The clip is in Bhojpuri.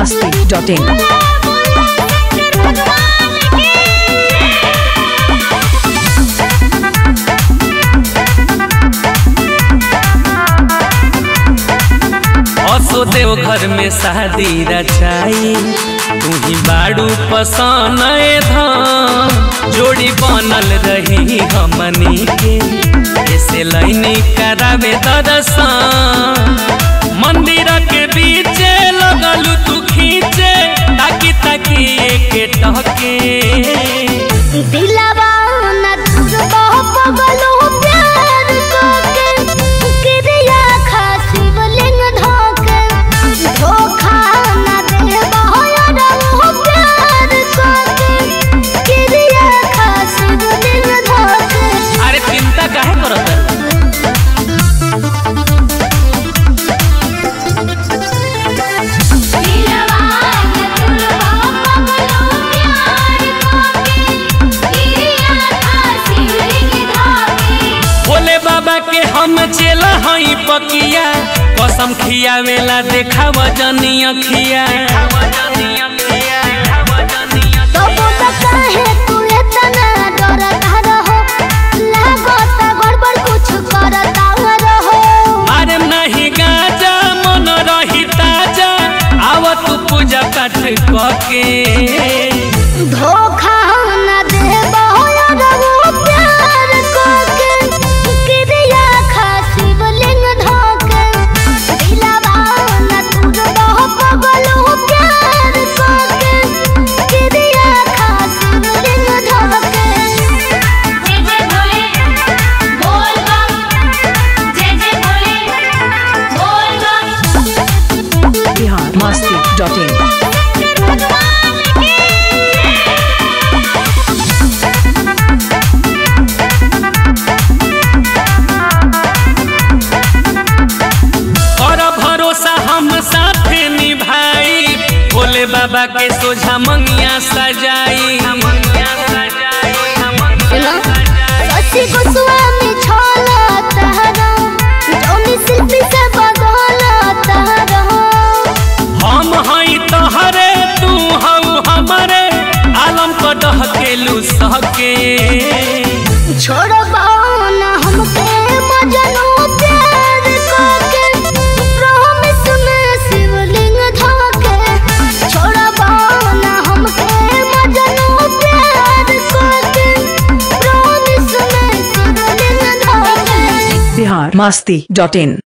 masti.in. असो देव घर में शादी रचाई तू ही बाड़ू पसंद धाम जोड़ी बनल रही हमनी के ऐसे लाइनी करावे दर्शन मंदिर के बीचे लगलू तू खींचे ताकि ताकि एक टके दिलवा न तुझको पगलो प्यार कोके किरिया खासिब लिंग धोके धोखा न दे बहोयर वो प्यार कोके किरिया खासिब लिंग धोके अरे चिंता काहे करत है? दिलवा न तुझको पगलो प्यार कोके किरिया खासिब लिंग धोके भोले बाबा के हम चेला हई पकिया कसम खियावेला देखाव जनी अखिया तो बोला काहे तू इतना डरता रहो लागता गड़बड़ कुछ करता रहो अरे नहीं गाजा मन रही ताजा आव तू पूजा पाठ कके धोखा न दे बहोयर वो प्यार कोके किरिया खासिब लिंग धोके दिलवा न तुझको पगलो प्यार कोके किरिया खासिब लिंग धोके जय जय भोले बोल बम जय जय भोले बोल बम Bihar masti.in. और भरोसा हम साथे निभाई भोले बाबा के सोझा मंगिया सजाई सच्ची गोस्वामी छोला तहरा जोनी शिल्पी से बदला तहरा हम हई तोहरे तू हऊ हमरे आलम को डहकेलू सहके छोड़ो ना हमके मजनू प्यार कोके प्रॉमिस में शिवलिंग धोके छोड़ो ना हमके मजनू प्यार कोके प्रॉमिस में शिवलिंग धोके Bihar masti.in.